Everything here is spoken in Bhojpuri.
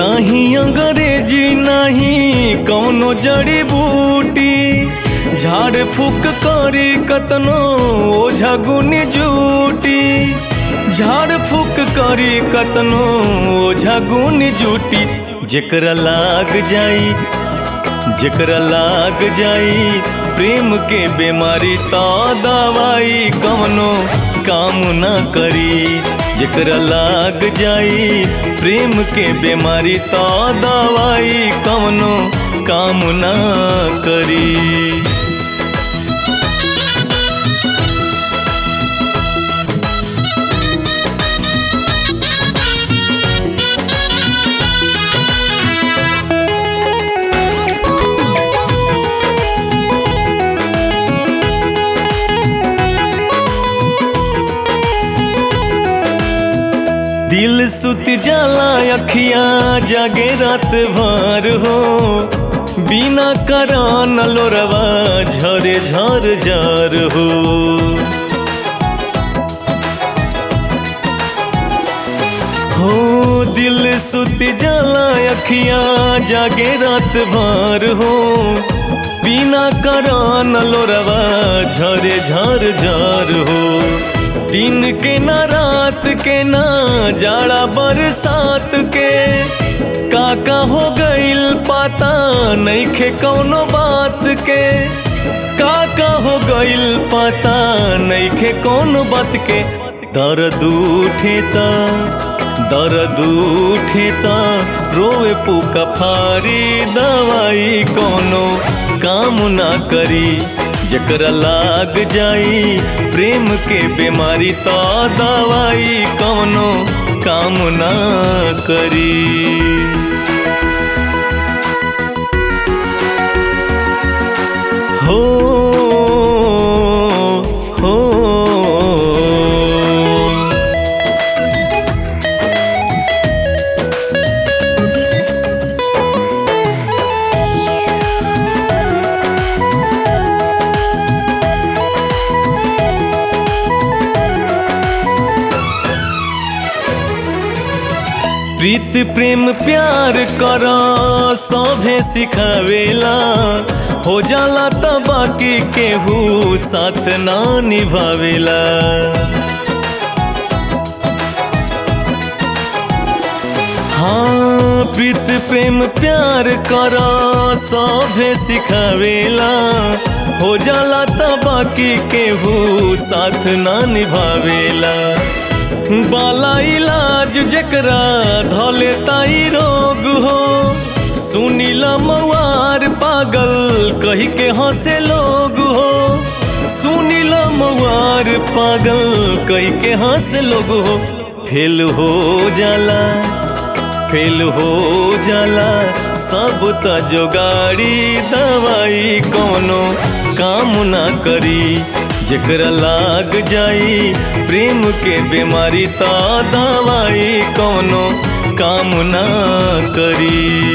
नाही अंग्रेजी नाही कौनो जड़ी बूटी झाड़ फूक करी कतनो ओझा गुनी जूटी झाड़ फूक करी कतनो ओझा गुनी जूटी जेकरा लाग जाई जेकरा लाग जाई प्रेम के बीमारी तो दवाई कवनो काम ना करी जेकरा लाग जाई प्रेम के बीमारी तो दवाई कवनो काम ना करी दिल सुत जाला अखियां जागे रात भर हो बिना करान लोरवा झरे झर झर हो हो दिल सुत जाला अखियां जागे रात भर हो बिना करान लोरवा झरे झर झर हो दिन के ना रात के ना जाड़ा बरसात के काका हो गईल पाता नहीं खे कौनो बात के काका हो गईल पाता नहीं खे कौनो बात के दर्द उठे ता दर्द उठे ता रोवे पुका फारी दवाई कोनो काम ना करी जकरा लाग जाई प्रेम के बीमारी तो दवाई कौनो काम ना करी हो हो प्रीत प्रेम प्यार कर सभे सिखावेला हो जाला त बाकी केहू साथ ना निभावेला हाँ प्रीत प्रेम प्यार कर सभे सिखावेला हो जाला त बाकी केहू साथ ना निभावेला बाला इलाज जकरा धले ताई रोग हो सुनीला मवार पागल कही के हंसे लोग हो सुनीला मवार पागल कही के हंसे लोग हो फेल हो जाला फेल हो जाला सब त जोगाड़ी दवाई कोनो काम ना करी जकरा लाग जाई प्रेम के बीमारी तो दवाई कोनो काम ना करी